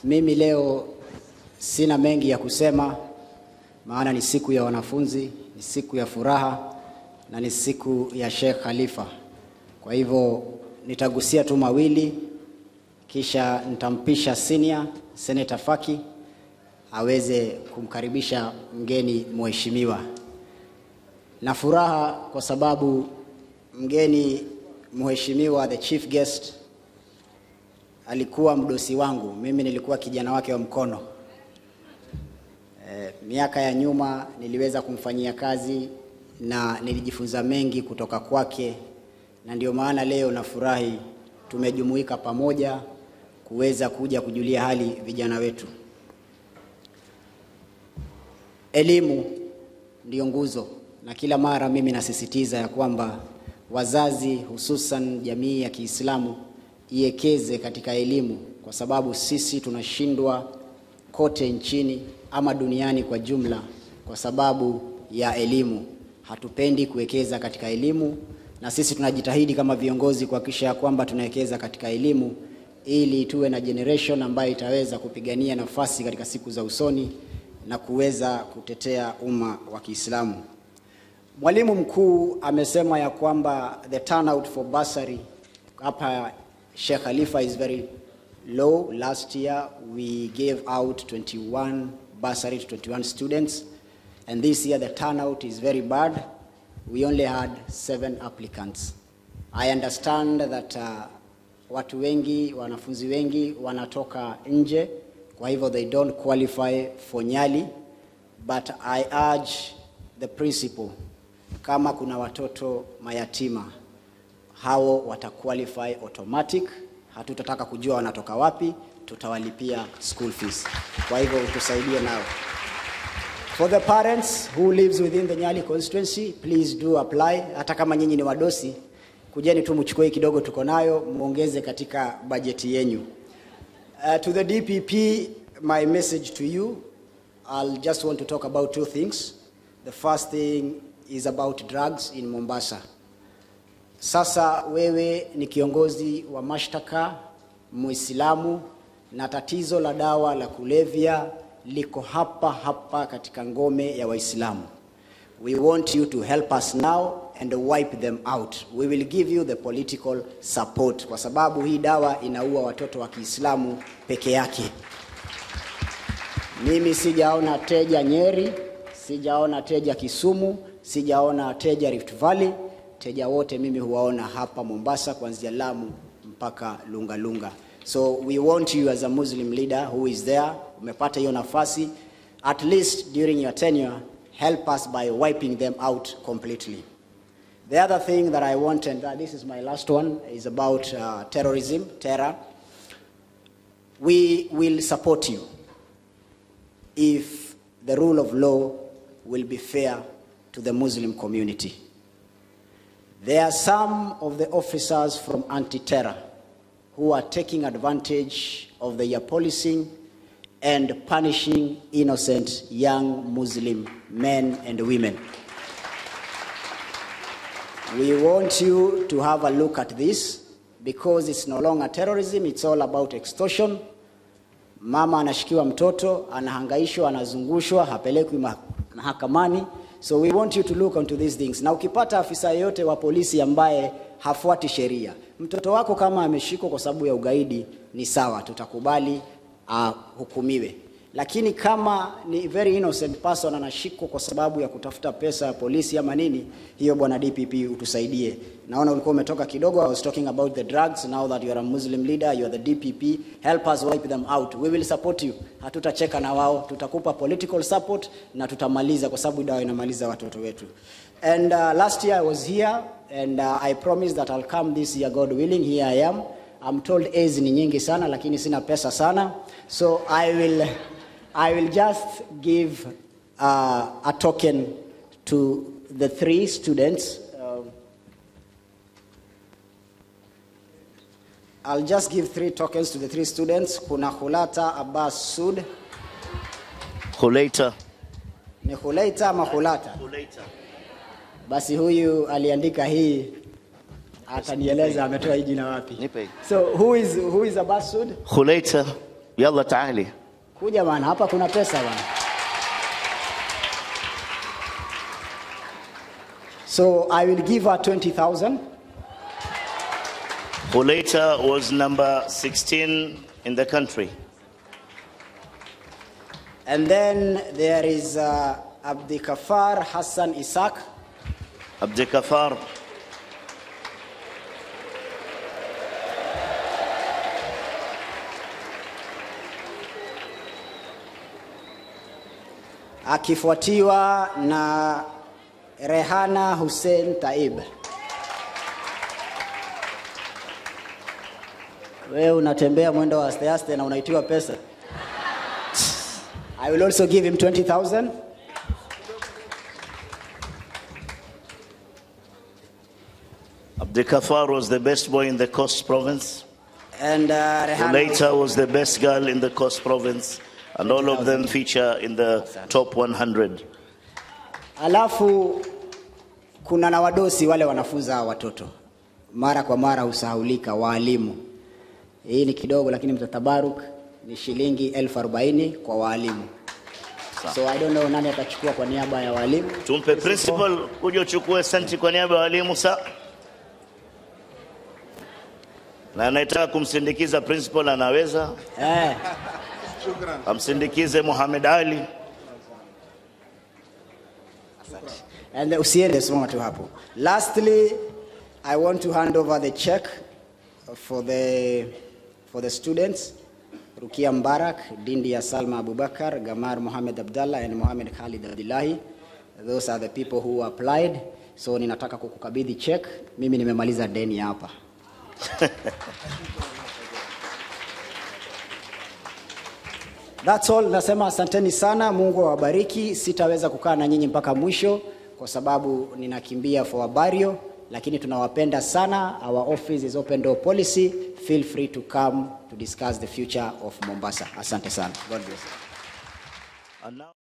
Mimi leo sina mengi ya kusema, maana ni siku ya wanafunzi, ni siku ya furaha na ni siku ya Sheikh Khalifa. Kwa hivyo nitagusia tu mawili, kisha nitampisha senior Senator Faki aweze kumkaribisha mgeni mheshimiwa. Na furaha kwa sababu mgeni mheshimiwa, the chief guest, alikuwa mdosi wangu, mimi nilikuwa kijana wake wa mkono. E, miaka ya nyuma niliweza kumfanyia kazi na nilijifunza mengi kutoka kwake, na ndio maana leo nafurahi tumejumuika pamoja kuweza kuja kujulia hali vijana wetu. Elimu ndiyo nguzo, na kila mara mimi nasisitiza ya kwamba wazazi, hususan jamii ya Kiislamu, iwekeze katika elimu, kwa sababu sisi tunashindwa kote nchini ama duniani kwa jumla kwa sababu ya elimu. Hatupendi kuwekeza katika elimu, na sisi tunajitahidi kama viongozi kuhakikisha ya kwamba tunawekeza katika elimu ili tuwe na generation ambayo itaweza kupigania nafasi katika siku za usoni na kuweza kutetea umma wa Kiislamu. Mwalimu mkuu amesema ya kwamba the turnout for bursary hapa Sheikh Khalifa is very low. Last year we gave out 21 bursary to 21 students and this year the turnout is very bad. We only had seven applicants. I understand that uh, watu wengi, wanafunzi wengi wanatoka nje, kwa hivyo they don't qualify for Nyali, but I urge the principal, kama kuna watoto mayatima hao wataqualify automatic. Hatutataka kujua wanatoka wapi, tutawalipia school fees. Kwa hivyo tusaidie nao. For the parents who lives within the Nyali constituency, please do apply. Hata kama nyinyi ni wadosi, kujeni tu mchukue kidogo tuko nayo, muongeze katika bajeti yenyu. Uh, to the DPP, my message to you, I'll just want to talk about two things. The first thing is about drugs in Mombasa. Sasa wewe ni kiongozi wa mashtaka Muislamu, na tatizo la dawa la kulevya liko hapa hapa katika ngome ya Waislamu. We want you to help us now and wipe them out. We will give you the political support, kwa sababu hii dawa inaua watoto wa Kiislamu peke yake. Mimi sijaona teja Nyeri, sijaona teja Kisumu, sijaona teja Rift Valley. Teja wote mimi huwaona hapa Mombasa, kuanzia Lamu mpaka Lunga Lunga. So we want you as a Muslim leader who is there, umepata hiyo nafasi, at least during your tenure, help us by wiping them out completely. The other thing that I want, and uh, this is my last one, is about uh, terrorism, terror. We will support you if the rule of law will be fair to the Muslim community. There are some of the officers from anti-terror who are taking advantage of the year policing and punishing innocent young Muslim men and women. We want you to have a look at this because it's no longer terrorism, it's all about extortion. Mama anashikiwa mtoto, anahangaishwa, anazungushwa, hapelekwi ma- mahakamani. So we want you to look into these things. Na ukipata afisa yeyote wa polisi ambaye hafuati sheria, mtoto wako kama ameshikwa kwa sababu ya ugaidi, ni sawa, tutakubali ahukumiwe. Lakini kama ni very innocent person anashikwa kwa sababu ya kutafuta pesa ya polisi ama nini, hiyo bwana DPP utusaidie. Naona ulikuwa umetoka kidogo. I was talking about the drugs. Now that you are a Muslim leader, you are the DPP, help us wipe them out. We will support you. Hatutacheka na wao, tutakupa political support na tutamaliza, kwa sababu dawa inamaliza watoto wetu. And uh, last year I was here and uh, I promised that I'll come this year, God willing. Here I am. I'm told A's ni nyingi sana, lakini sina pesa sana, so I will I will just give uh, a token to the three students. Um, I'll just give three tokens to the three students. Kuna Hulata Abbas Sud. Khulaita. Ni Hulaita ama Hulata? Khulaita. Basi huyu aliandika hii atanieleza ametoa hii jina wapi. Nipe. So who is, who is Abbas Sud? Khulaita يلا تعالي Kuja bana, hapa kuna pesa bana. So I will give her 20,000. Khulaita was number 16 in the country. And then there is uh, Abdikafar Hassan Isaac. Abdul Kafar, akifuatiwa na Rehana Hussein Taib. Wewe unatembea mwendo wa aste aste na unaitiwa pesa. I will also give him 20,000. Abdul Kafar was the best boy in the Coast province. And uh, Rehana Khulaita was the best girl in the Coast province. And all of them feature in the top 100. Alafu kuna na wadosi wale wanafunza hawa watoto mara kwa mara husahaulika, waalimu. Hii ni kidogo, lakini mtatabaruk ni shilingi elfu arobaini kwa waalimu. So I don't know nani atachukua kwa niaba ya waalimu. Tumpe principal kuja uchukue senti kwa niaba ya walimu sa na anayetaka kumsindikiza principal anaweza Eh, amsindikize Muhammad Ali. and usiende, simama tu hapo. Lastly, I want to hand over the check for the for the students. Rukia Mbarak, Dindia Salma Abubakar, Gamar Mohamed Abdallah and Mohamed Khalid Abdullahi. Those are the people who applied. So ninataka kukukabidhi check. Mimi nimemaliza deni hapa. That's all. Nasema asanteni sana, Mungu awabariki. Sitaweza kukaa na nyinyi mpaka mwisho kwa sababu ninakimbia for a burial, lakini tunawapenda sana. Our office is open door policy. Feel free to come to discuss the future of Mombasa. Asante sana. God bless. And now-